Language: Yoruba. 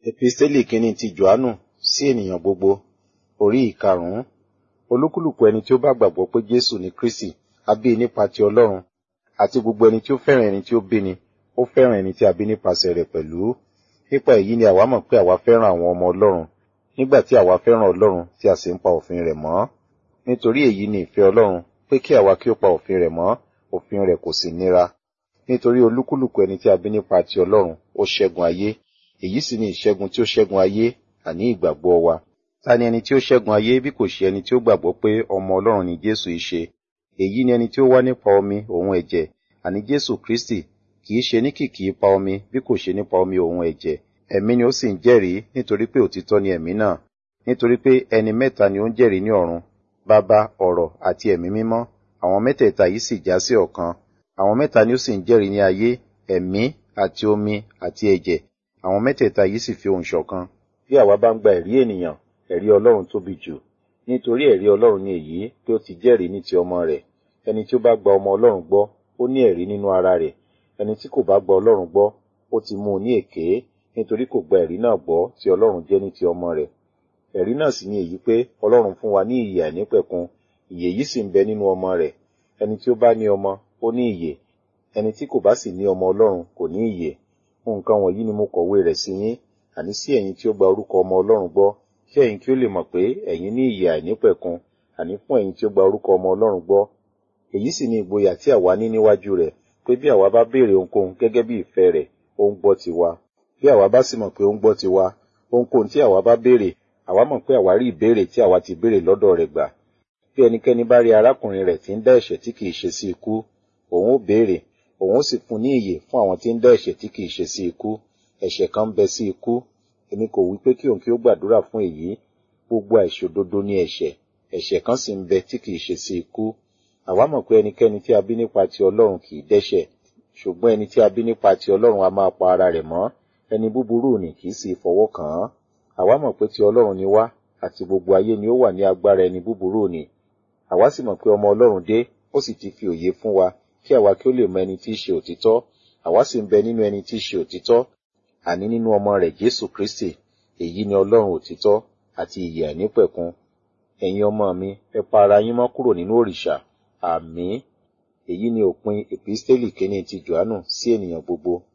Episteli kìíní ti Jòhánù sí ènìyàn gbogbo, orí ìkarùn-ún. Olúkúlùkù ẹni tí ó bá gbàgbọ́ pé Jésù ni Kristi, a bí i nípa ti Ọlọ́run, àti gbogbo ẹni tí ó fẹ́ràn ẹni tí ó bí ni, ó fẹ́ràn ẹni tí a bí nípasẹ̀ rẹ̀ pẹ̀lú. Nípa èyí ni àwa mọ̀ pé àwa fẹ́ràn àwọn ọmọ Ọlọ́run, nígbà tí àwa fẹ́ràn Ọlọ́run tí a sì ń pa òfin rẹ̀ mọ́. Nítorí èyí ni ìfẹ́ Ọlọ́run, pé kí àwa kí ó pa òfin rẹ̀ mọ́, òfin rẹ̀ kò sì nira. Nítorí olúkúlùkù ẹni tí a bí nípa ti Ọlọ́run, ó ṣẹ́gun ayé. Èyí sì ni ìṣẹ́gun tí ó ṣẹ́gun ayé, àní ìgbàgbọ́ wa. Ta ni ẹni tí ó ṣẹ́gun ayé bí kò ṣe ẹni tí ó gbàgbọ́ pé ọmọ Ọlọ́run ni Jésù í ṣe? Èyí ni ẹni tí ó wá nípa omi òun ẹ̀jẹ̀, àní Jésù Kristi, kì í ṣe ní kìkì ipa omi bí kò ṣe nípa omi òun ẹ̀jẹ̀. Ẹ̀mí ni ó sì ń jẹ́rìí nítorí pé òtítọ́ ni ẹ̀mí náà. Nítorí pé ẹni mẹ́ta ni ó ń jẹ́rìí ní ọ̀run, Baba, ọ̀rọ̀ àti ẹ̀mí mímọ́. Àwọn mẹ́tẹ̀ẹ̀ta yìí sì já sí ọ̀kan. Àwọn mẹ́ta ni ó sì ń jẹ́rìí ní ayé, ẹ̀mí àti omi àti ẹ̀jẹ̀. Àwọn mẹ́tẹ̀ẹ̀ta yìí sì fi ohùn ṣọ̀kan. Bí àwa bá ń gba ẹ̀rí ènìyàn, ẹ̀rí Ọlọ́run tóbi jù. Nítorí ẹ̀rí Ọlọ́run ni èyí pé ó ti jẹ́rìí ní ti ọmọ rẹ̀. Ẹni tí ó bá gba ọmọ Ọlọ́run gbọ́, ó ní ẹ̀rí nínú ara rẹ̀. Ẹni tí kò bá gba Ọlọ́run gbọ́, ó ti mú un ní èké, nítorí kò gba ẹ̀rí náà gbọ́ tí Ọlọ́run jẹ́ ní ti ọmọ rẹ̀. Ẹ̀rí náà sì ni èyí pé Ọlọ́run fún wa ní ìyè àìnípẹ̀kun, ìyè yìí sì ń bẹ nínú ọmọ rẹ̀. Ẹni tí ó bá ní ọmọ, ó ní ìyè. Ẹni tí kò bá sì ní ọmọ Ọlọ́run kò ní ìyè. Nǹkan wọ̀nyí ni mo kọ̀wé rẹ̀ sí yín, àní sí ẹ̀yin tí ó gba orúkọ ọmọ Ọlọ́run gbọ́, kí ẹ̀yin kí ó lè mọ̀ pé ẹ̀yin ní ìyè àìnípẹ̀kun, àní fún ẹ̀yin tí ó gba orúkọ ọmọ Ọlọ́run gbọ́. Èyí sì ni ìgboyà tí àwa ní níwájú rẹ̀, pé bí àwa bá béèrè ohunkóhun gẹ́gẹ́ bí ìfẹ́ rẹ̀, ó ń gbọ́ tiwa. Bí àwa bá sì mọ̀ pé ó ń gbọ́ tiwa, ohunkóhun tí àwa bá béèrè, àwa mọ̀ pé àwa rí ìbéèrè tí àwa ti béèrè lọ́dọ̀ rẹ̀ gbà. Bí ẹnikẹ́ni bá rí arákùnrin rẹ̀ tí ń dá ẹ̀ṣẹ̀ tí kìí ṣe sí ikú, òun ó béèrè, òun ó sì fún ní ìyè fún àwọn tí ń dá ẹ̀ṣẹ̀ tí kìí ṣe sí ikú. Ẹ̀ṣẹ̀ kan ń bẹ sí ikú. Èmi kò wí pé kí òun kí ó gbàdúrà fún èyí. Gbogbo àìṣòdodo ni ẹ̀ṣẹ̀. Ẹ̀ṣẹ̀ kan sì ń bẹ tí kìí ṣe sí ikú. Àwa mọ̀ pé ẹnikẹ́ni tí a bí nípa ti Ọlọ́run kìí dẹ́ṣẹ̀. Ṣùgbọ́n ẹni tí a bí nípa ti Ọlọ́run a máa pa ara rẹ̀ mọ́. Ẹni búburú ni kìí sì fọwọ́ kàn án. Àwa mọ̀ pé ti Ọlọ́run ni wá, àti gbogbo ayé ni ó wà ní agbára ẹni búburú ni. Àwa sì mọ̀ pé ọmọ Ọlọ́run dé, ó sì ti fi òye fún wa, kí àwa kí ó lè mọ ẹni tí í ṣe òtítọ́. Àwa sì ń bẹ nínú ẹni tí í ṣe òtítọ́, àní nínú ọmọ rẹ̀ Jésù Kristi. Èyí ni Ọlọ́run òtítọ́ àti ìyè àìnípẹ̀kun. Ẹ̀yin ọmọ mi, ẹ pa ara yín mọ́ kúrò nínú òrìṣà. Àmín. Èyí ni òpin Episteli kìíní ti Jòhánù sí ènìyàn gbogbo.